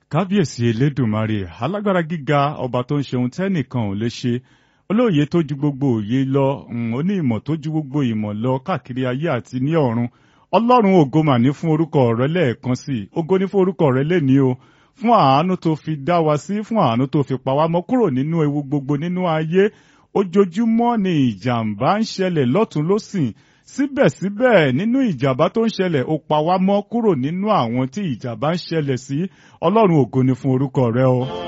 kábíyèsí elédùnmarè alágbára gíga ọba tó ń ṣe ohun tẹ́nìkan ò lè ṣe olóòye tó ju gbogbo òye lọ ó ní ìmọ̀ tó ju gbogbo ìmọ̀ lọ káàkiri ayé àti ní ọ̀run ọlọ́run ògo mà ní fún orúkọ rẹ lẹ́ẹ̀kan sí i ògo ní fún orúkọ rẹ lẹ́ni o fún àánú tó fi dá wa sí fún àánú tó fi pa wá mọ́ kúrò nínú ewu gbogbo nínú ayé ojoojúmọ́ ni ìjàmbá ń ṣẹlẹ̀ lọ́tún lọ́sìn síbẹ̀síbẹ̀ nínú ìjàmbá tó ń ṣẹlẹ̀ ó pa wá mọ́ kúrò nínú àwọn tí ìjàmbá ń ṣẹlẹ̀ sí ọlọ́run ògo ni fún orúkọ rẹ o.